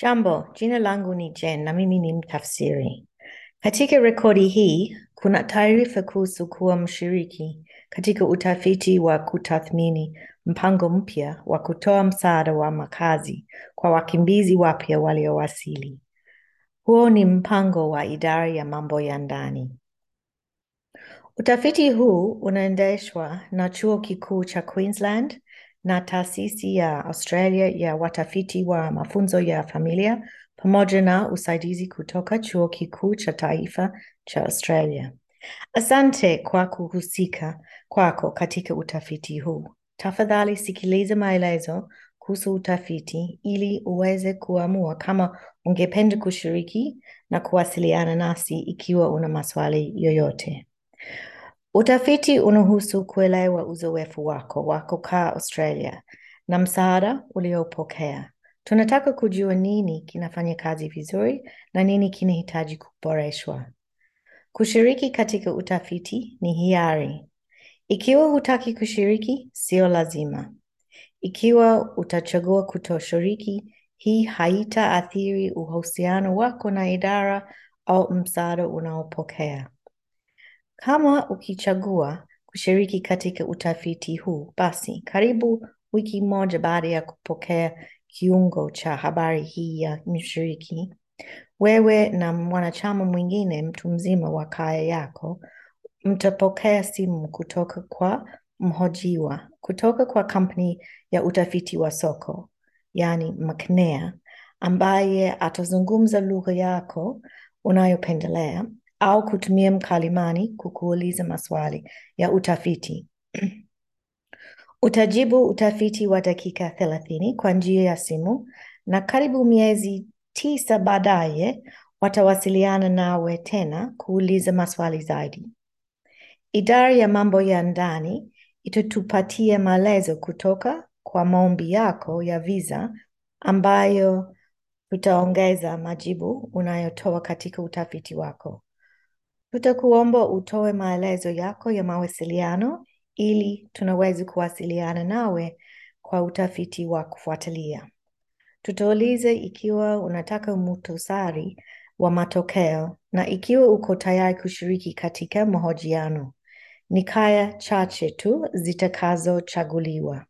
Jambo, jina langu ni Jen na mimi ni mtafsiri. Katika rekodi hii, kuna taarifa kuhusu kuwa mshiriki katika utafiti wa kutathmini mpango mpya wa kutoa msaada wa makazi kwa wakimbizi wapya waliowasili. Huo ni mpango wa idara ya mambo ya ndani. Utafiti huu unaendeshwa na Chuo Kikuu cha Queensland na Taasisi ya Australia ya Watafiti wa Mafunzo ya Familia pamoja na usaidizi kutoka Chuo Kikuu cha Taifa cha Australia. Asante kwa kuhusika kwako katika utafiti huu. Tafadhali sikiliza maelezo kuhusu utafiti ili uweze kuamua kama ungependa kushiriki na kuwasiliana nasi ikiwa una maswali yoyote. Utafiti unahusu kuelewa uzoefu wako wa kukaa Australia na msaada uliopokea. Tunataka kujua nini kinafanya kazi vizuri na nini kinahitaji kuboreshwa. Kushiriki katika utafiti ni hiari. Ikiwa hutaki kushiriki, sio lazima. Ikiwa utachagua kutoshiriki, hii haitaathiri uhusiano wako na idara au msaada unaopokea. Kama ukichagua kushiriki katika utafiti huu, basi karibu wiki moja baada ya kupokea kiungo cha habari hii ya mshiriki, wewe na mwanachama mwingine mtu mzima wa kaya yako mtapokea simu kutoka kwa mhojiwa kutoka kwa kampuni ya utafiti wa soko, yaani McNair, ambaye atazungumza lugha yako unayopendelea au kutumia mkalimani kukuuliza maswali ya utafiti. Utajibu utafiti wa dakika thelathini kwa njia ya simu na karibu miezi tisa baadaye watawasiliana nawe tena kuuliza maswali zaidi. Idara ya mambo ya ndani itatupatia maelezo kutoka kwa maombi yako ya visa ambayo tutaongeza majibu unayotoa katika utafiti wako. Tutakuomba utoe maelezo yako ya mawasiliano ili tunaweza kuwasiliana nawe kwa utafiti wa kufuatilia. Tutauliza ikiwa unataka muhtasari wa matokeo na ikiwa uko tayari kushiriki katika mahojiano. Ni kaya chache tu zitakazochaguliwa.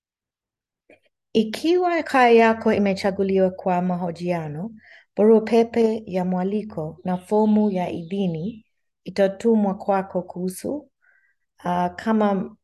Ikiwa kaya yako imechaguliwa kwa mahojiano, barua pepe ya mwaliko na fomu ya idhini itatumwa kwako kuhusu uh, kama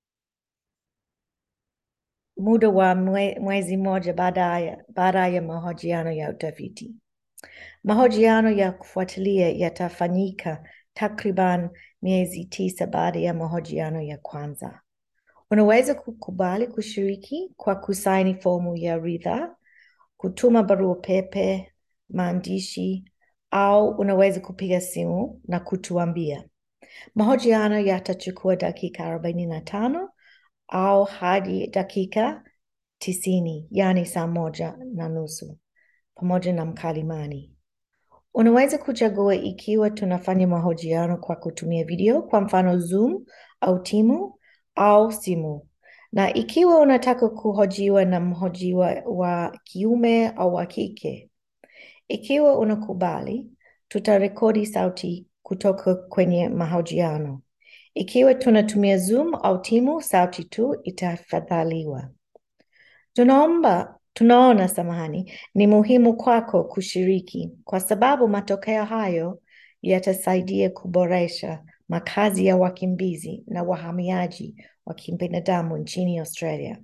muda wa mwe, mwezi mmoja baada baada ya mahojiano ya utafiti. Mahojiano ya kufuatilia yatafanyika takriban miezi tisa baada ya mahojiano ya kwanza. Unaweza kukubali kushiriki kwa kusaini fomu ya ridhaa, kutuma barua pepe, maandishi au unaweza kupiga simu na kutuambia. Mahojiano yatachukua dakika arobaini na tano au hadi dakika tisini, yaani saa moja na nusu pamoja na mkalimani. Unaweza kuchagua ikiwa tunafanya mahojiano kwa kutumia video, kwa mfano Zoom au Timu au simu, na ikiwa unataka kuhojiwa na mhojiwa wa kiume au wa kike. Ikiwa unakubali, tutarekodi sauti kutoka kwenye mahojiano. Ikiwa tunatumia Zoom au Timu, sauti tu itafadhaliwa. Tunaomba tunaona samahani, ni muhimu kwako kushiriki kwa sababu matokeo hayo yatasaidia kuboresha makazi ya wakimbizi na wahamiaji wa kibinadamu nchini Australia.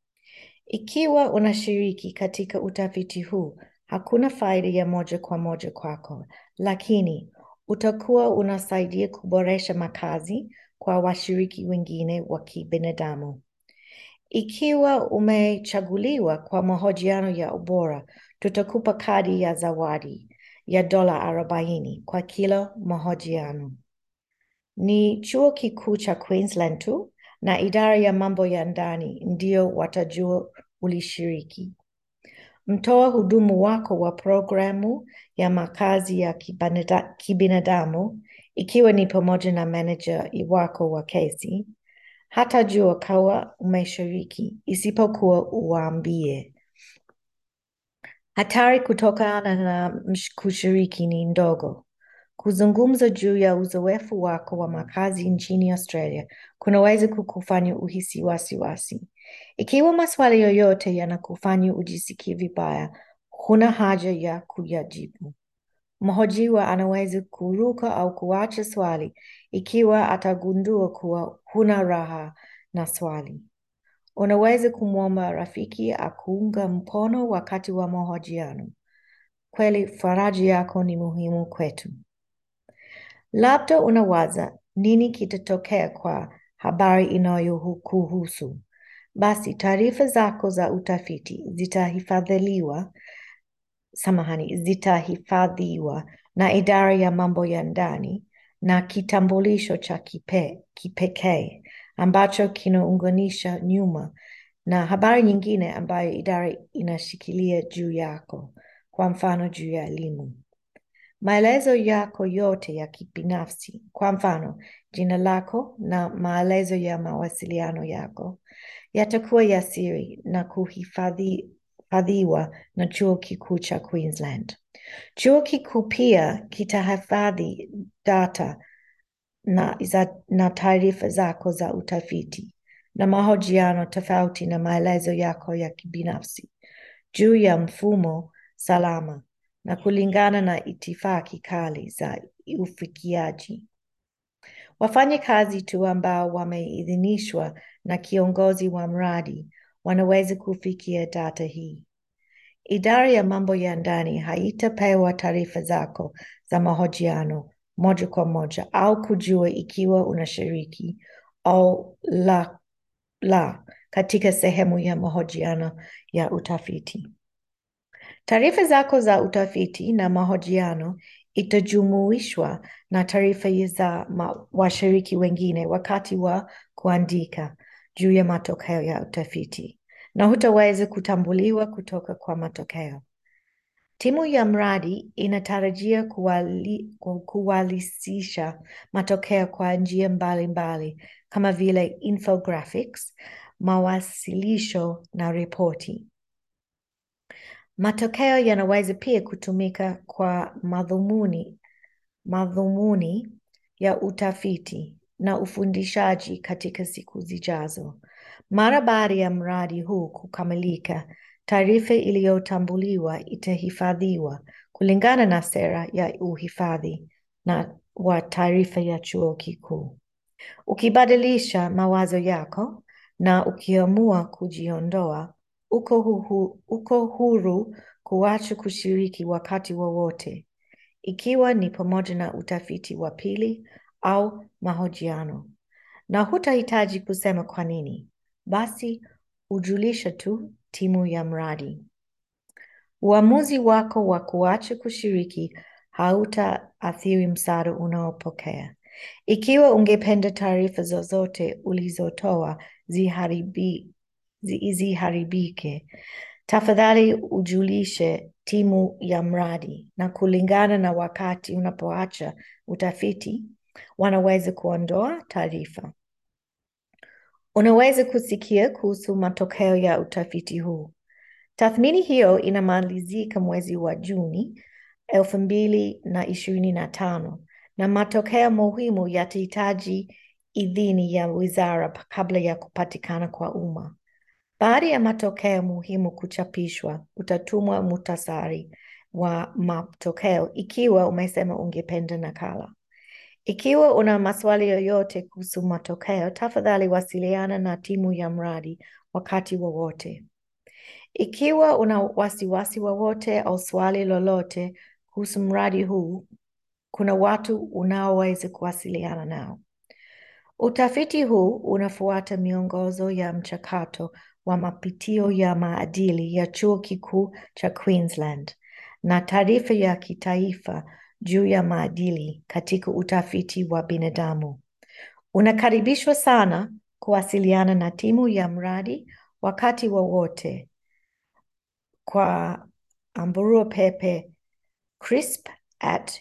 Ikiwa unashiriki katika utafiti huu, hakuna faida ya moja kwa moja kwako, lakini utakuwa unasaidia kuboresha makazi kwa washiriki wengine wa kibinadamu. Ikiwa umechaguliwa kwa mahojiano ya ubora, tutakupa kadi ya zawadi ya dola arobaini kwa kila mahojiano. Ni chuo kikuu cha Queensland tu na idara ya mambo ya ndani ndio watajua ulishiriki. Mtoa hudumu wako wa programu ya makazi ya kibanada- kibinadamu, ikiwa ni pamoja na manager wako wa kesi, hatajua kawa umeshiriki isipokuwa uwaambie. Hatari kutokana na msh- kushiriki ni ndogo. Kuzungumza juu ya uzoefu wako wa makazi nchini Australia kunaweza kukufanya uhisi wasiwasi. Ikiwa maswali yoyote yanakufanya ujisikie vibaya, huna haja ya kuyajibu. Mhojiwa anaweza kuruka au kuacha swali ikiwa atagundua kuwa huna raha na swali. Unaweza kumwomba rafiki akuunga mkono wakati wa mahojiano. Kweli faraja yako ni muhimu kwetu. Labda unawaza nini kitatokea kwa habari inayokuhusu. Basi taarifa zako za utafiti zitahifadhiliwa, samahani, zitahifadhiwa na idara ya mambo ya ndani na kitambulisho cha kipe, kipekee ambacho kinaunganisha nyuma na habari nyingine ambayo idara inashikilia juu yako, kwa mfano juu ya elimu. Maelezo yako yote ya kibinafsi, kwa mfano jina lako na maelezo ya mawasiliano yako, yatakuwa ya siri na kuhifadhiwa na chuo kikuu cha Queensland. Chuo kikuu pia kitahifadhi data na, za- na taarifa zako za utafiti na mahojiano tofauti na maelezo yako ya kibinafsi juu ya mfumo salama na kulingana na itifaki kali za ufikiaji. Wafanyakazi tu ambao wameidhinishwa na kiongozi wa mradi wanaweza kufikia data hii. Idara ya mambo ya ndani haitapewa taarifa zako za mahojiano moja kwa moja au kujua ikiwa unashiriki au la, la katika sehemu ya mahojiano ya utafiti. Taarifa zako za utafiti na mahojiano itajumuishwa na taarifa za ma- washiriki wengine wakati wa kuandika juu ya matokeo ya utafiti na hutaweza kutambuliwa kutoka kwa matokeo. Timu ya mradi inatarajia kuwali, ku- kuwalisisha matokeo kwa njia mbalimbali kama vile infographics, mawasilisho na ripoti. Matokeo yanaweza pia kutumika kwa madhumuni madhumuni ya utafiti na ufundishaji katika siku zijazo. Mara baada ya mradi huu kukamilika, taarifa iliyotambuliwa itahifadhiwa kulingana na sera ya uhifadhi na wa taarifa ya chuo kikuu. Ukibadilisha mawazo yako na ukiamua kujiondoa, uko, huhu, uko huru kuacha kushiriki wakati wowote, ikiwa ni pamoja na utafiti wa pili au mahojiano, na hutahitaji kusema kwa nini. Basi ujulisha tu timu ya mradi. Uamuzi wako wa kuacha kushiriki hautaathiri msaada unaopokea. Ikiwa ungependa taarifa zozote ulizotoa ziharibi, zi- ziharibike, tafadhali ujulishe timu ya mradi, na kulingana na wakati unapoacha utafiti, wanaweza kuondoa taarifa. Unaweza kusikia kuhusu matokeo ya utafiti huu. Tathmini hiyo inamalizika mwezi wa Juni elfu mbili na ishirini na tano na matokeo muhimu yatahitaji idhini ya wizara kabla ya kupatikana kwa umma. Baada ya matokeo muhimu kuchapishwa, utatumwa muhtasari wa matokeo ikiwa umesema ungependa nakala. Ikiwa una maswali yoyote kuhusu matokeo, tafadhali wasiliana na timu ya mradi wakati wowote. Ikiwa una wasiwasi wowote au swali lolote kuhusu mradi huu, kuna watu unaoweza kuwasiliana nao. Utafiti huu unafuata miongozo ya mchakato wa mapitio ya maadili ya Chuo Kikuu cha Queensland na taarifa ya kitaifa juu ya maadili katika utafiti wa binadamu. Unakaribishwa sana kuwasiliana na timu ya mradi wakati wowote kwa barua pepe crisp at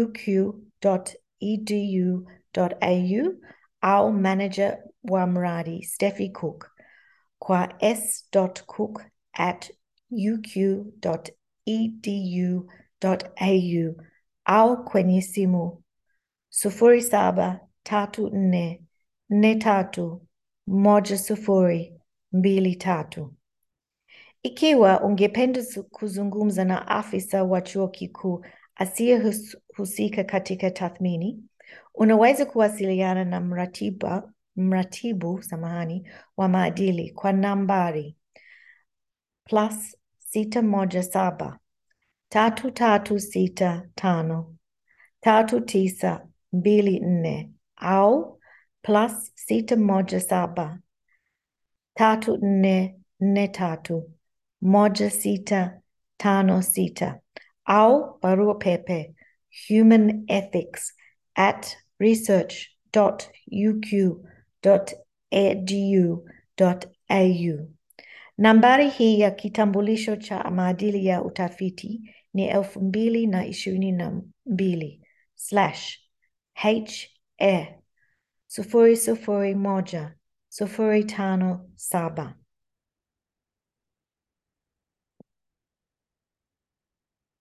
uq.edu.au au manager wa mradi Steffi Cook kwa s.cook at uq.edu www.ecc.edu.au au kwenye simu sufuri saba tatu nne nne tatu moja sufuri mbili tatu. Ikiwa ungependa kuzungumza na afisa wa chuo kikuu asiyehusika katika tathmini, unaweza kuwasiliana na mratiba, mratibu samahani, wa maadili kwa nambari plus sita moja saba tatu tatu sita tano tatu tisa mbili nne au plus sita moja saba tatu nne nne tatu moja sita tano sita au barua pepe human ethics at research.uq.edu.au. Nambari hii ya kitambulisho cha maadili ya utafiti ni elfu mbili na ishirini na mbili slash he sufuri sufuri moja sufuri tano saba.